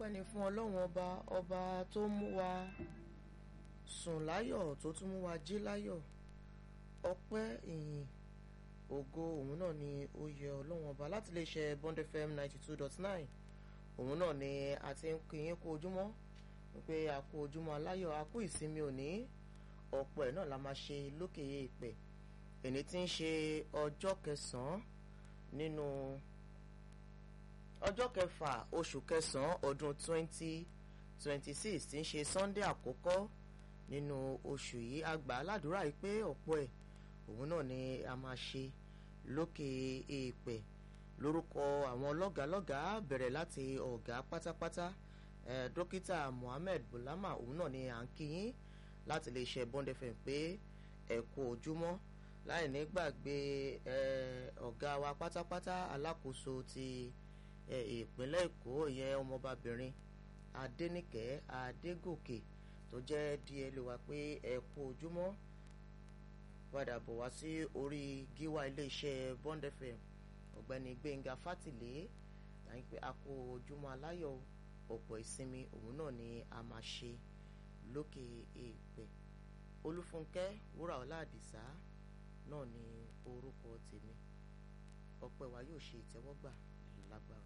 ọpẹ́ ni fún ọlọ́run ọba ọba tó mú wa sùn láyọ̀ tó tún mú wa jí láyọ̀ ọpẹ́ ìyìn ògo òun náà ni ó yẹ ọlọ́run ọba láti lè ṣe Bond FM ninety two dot nine òun náà ni a ti ń kí yín kú ojúmọ́ wípé a kú ojúmọ́ aláyọ̀ a kú ìsinmi òní ọ̀pọ̀ ẹ̀ náà la máa ṣe lókè èèpẹ̀ èní tí ń ṣe ọjọ́ kẹsàn-án nínú ọjọ́ kẹfà oṣù kẹsàn-án ọdún twenty twenty six tí ń ṣe Sunday àkọ́kọ́ nínú oṣù yìí a gbà aládùúrà yìí pé ọ̀pọ̀ ẹ̀ òun náà ni a máa ṣe lókè èèpẹ̀ lórúkọ àwọn lọ́gàálọ́gàá bẹ̀rẹ̀ láti ọ̀gá pátápátá eh, dókítà Mohammed Bulama òun náà ni à ń kí yín láti lè ṣe Bond FM pé ẹ kú ojúmọ́ láì ní gbàgbé ọ̀gá wa pátápátá alákòóso ti ìpínlẹ̀ Èkó ìyẹn ọmọbabìnrin Adéníkẹ́ Adégòkè tó jẹ́ díẹ̀ lè wá pé ẹ kú ojúmọ́ padà bọ̀ wá sí orí gíwá iléeṣẹ́ Bond FM ọ̀gbẹ́ni Gbẹ́ngà Fátìlé láyé pé a kú ojúmọ́ aláyọ̀ ọ̀pọ̀ ìsinmi òun náà ni a máa ṣe lókè èèpẹ̀ Olúfúnkẹ́ Wúràọlá Àdìsá náà ni orúkọ tèmi ọpẹ́ wa yóò ṣe ìtẹ́wọ́gbà lágbára.